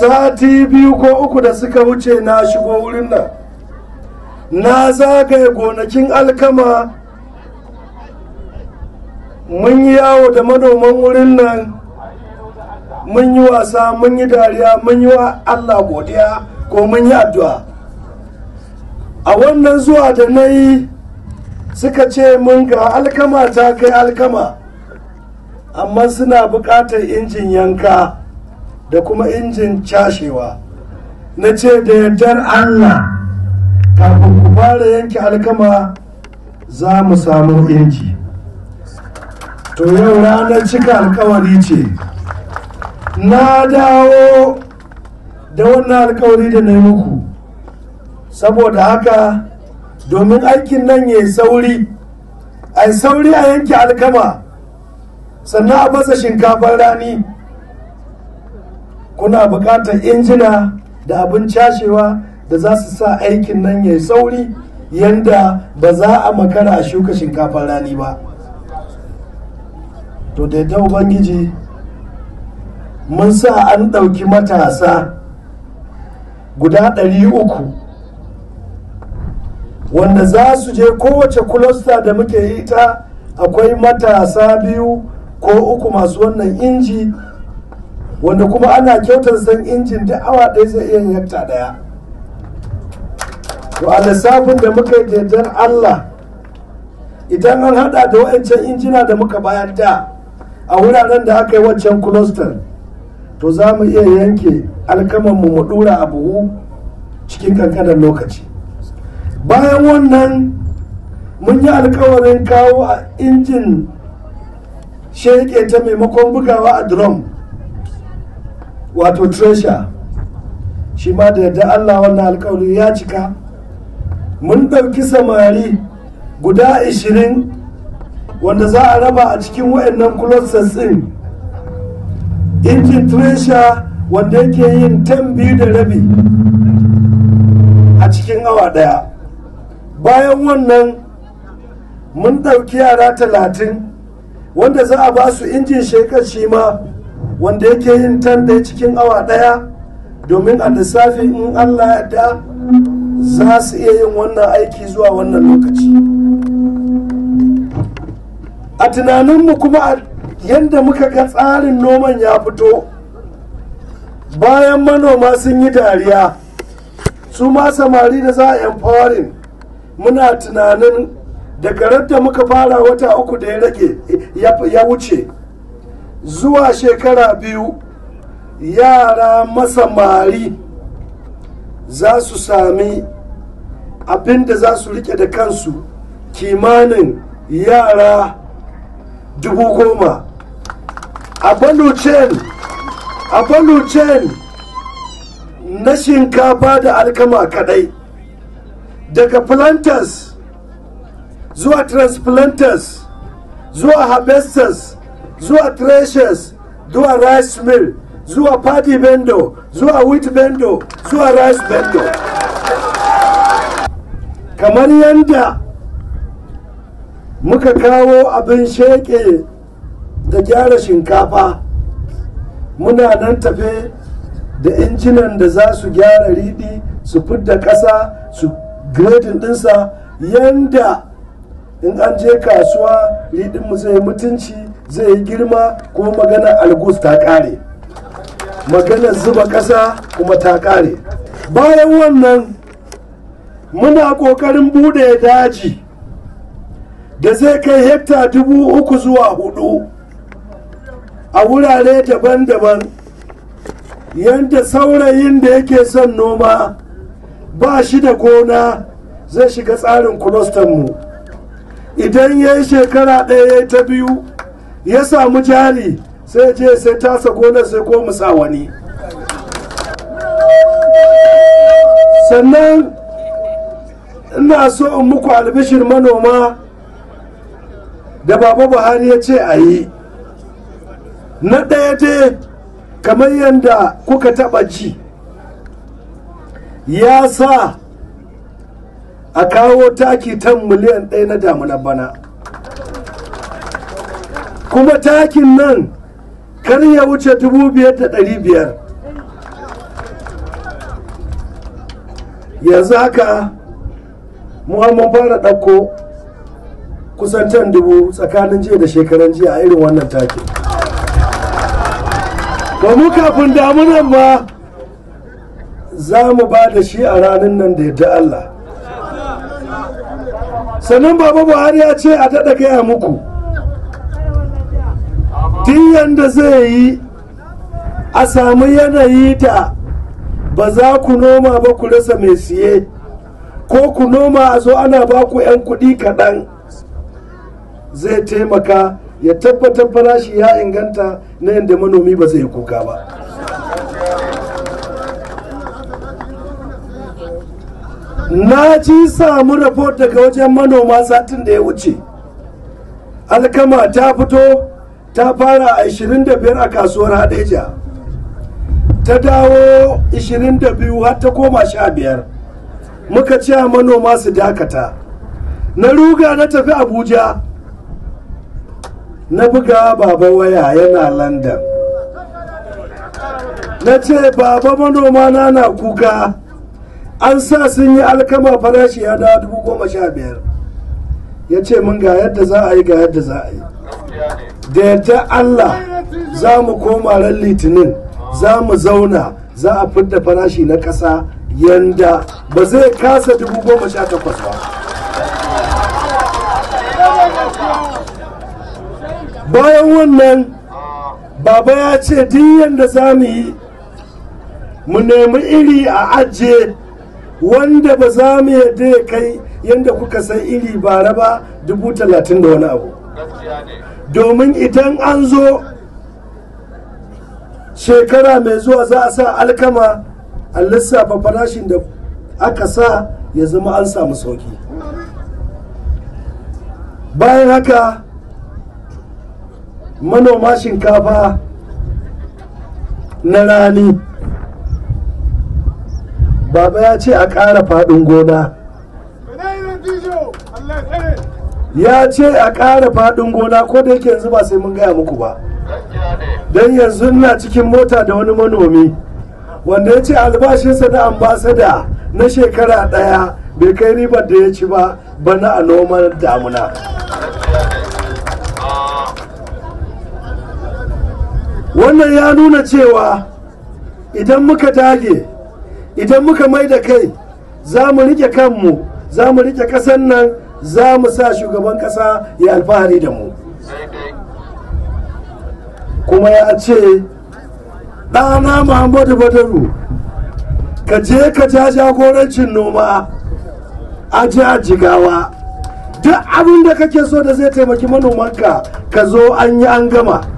sati biyu ko uku da suka wuce na shigo wurin nan na zagaye gonakin alkama mun yi yawo da manoman wurin nan mun yi wasa mun yi dariya mun yi wa allah godiya ko mun yi addu'a a wannan zuwa da na yi suka ce mun ga alkama ta kai alkama amma suna buƙatar injin yanka da kuma injin cashewa na ce da yardar allah kafin ku fara yanke alkama za mu samu inji to yau ranar cika alkawari ce na dawo da wannan alkawari da na yi muku saboda haka domin aikin nan ya yi sauri a yi sauri a yanke alkama sannan a masa shinkafar rani kuna buƙatar injina da abin cashewa da za su sa aikin nan ya yi sauri yadda ba za a makara a shuka shinkafar rani ba to da yadda ubangiji mun sa an ɗauki matasa guda ɗari uku wanda za su je kowace kulosta da muke yi ta akwai matasa biyu ko uku masu wannan inji wanda kuma ana kyautar san injin da awa ɗaya zai iya yakta ɗaya to a lissafin da muka yi daidar allah idan an hada da wa'ancan injina da muka bayar da a wuraren da aka yi waccan cluster to za mu iya yanke alkamanmu mu dura a buhu cikin kankanin lokaci bayan wannan mun yi alkawarin kawo a injin sheke ta maimakon bugawa a drum wato treasure shi ma da yadda allah wannan alkawari ya cika mun ɗauki samari guda 20 wanda za a raba a cikin wayannan clusters ɗin injin treasure wanda yake yin tan biyu da rabi a cikin awa ɗaya bayan wannan mun ɗauki yara talatin wanda za a ba su injin shekar shi ma wanda yake yin tan ɗaya cikin awa ɗaya domin a lissafi in allah ya da za su iya yin wannan aiki zuwa wannan lokaci a tunaninmu kuma yadda muka ga tsarin noman ya fito bayan manoma sun yi dariya su ma samari da za a empowering muna tunanin daga da muka fara wata uku da ya rage ya wuce zuwa shekara biyu yara masamari za su sami abin da za su rike da kansu kimanin yara dubu goma a balucen a balucen na shinkafa da alkama kadai daga planters zuwa transplanters zuwa harvesters zuwa threshers zuwa rice mill zuwa paddy bendo zuwa wheat bendo zuwa rice bendo kamar yadda muka kawo abin sheke da gyara shinkafa muna nan tafe da injinan da za su gyara riɗi su fidda ƙasa su grading ɗinsa yanda in an je kasuwa riɗinmu zai mutunci zai yi girma ko magana algus ta ƙare maganar zuba ƙasa kuma ta ƙare bayan wannan muna ƙoƙarin buɗe daji da zai kai hekta dubu uku zuwa hudu a wurare daban-daban yadda saurayin da yake son noma ba shi da gona zai shiga tsarin mu idan ya yi shekara ɗaya ya ta biyu ya samu jari sai je sai tasa gonar sai ko musa wani sannan ina so in muku albishir manoma da baba buhari ya ce a yi na ɗaya dai kamar yadda kuka taɓa ji ya sa a kawo taki tan miliyan ɗaya na damunar bana kuma takin nan kar ya wuce dubu biyar da ɗari biyar yanzu haka mun fara ɗauko kusan tan dubu tsakanin jiya da shekaran jiya a irin wannan take ba mu kafin damunan ma za mu ba da shi a ranar nan da yadda Allah sannan baba buhari ya ce a daɗa gaya muku duk yadda zai yi a samu yanayi da ba za ku noma ba ku rasa mai siye ko ku noma a zo ana ba ku 'yan kuɗi kaɗan zai taimaka ya tabbatar farashi ya inganta na yadda manomi ba zai kuka ba na ji samu report daga wajen manoma satin da ya wuce alkama ta fito ta fara a 25 a kasuwar hadeja ta dawo 22 har ta koma 15 muka ce manoma su dakata na ruga na tafi abuja na buga baba waya yana london na ce baba manoma na na kuka an sa sun yi alkama farashi ya dawo dubu goma sha biyar ya ce mun ga yadda za a yi ga yadda za a yi da yadda allah za mu koma ran litinin za mu zauna za a fidda farashi na ƙasa yanda ba zai kasa dubu goma sha takwas ba bayan wannan baba ya ce duk yadda za mu yi mu nemi iri a ajiye wanda ba za mu yadda ya kai yadda kuka san iri bara ba dubu talatin da wani abu domin idan an zo shekara mai zuwa za a sa alkama a lissafa farashin da aka sa ya zama an samu sauki bayan haka manoma shinkafa na rani baba ya ce a ƙara faɗin gona ya ce a ƙara faɗin gona ko da yake yanzu ba sai mun gaya muku ba don yanzu ina cikin mota da wani manomi wanda ya ce albashinsa na ambasada na shekara ɗaya bai kai ribar da ya ci ba bana a noman damuna wannan ya nuna cewa idan muka dage idan muka mai da kai za mu rike kanmu za mu rike ƙasar nan za mu sa shugaban ƙasa ya alfahari da mu kuma ya ce ɗana muhammadu badaru ka je ka ja jagorancin noma a a jigawa duk abin da kake so da zai taimaki manomanka ka zo an yi an gama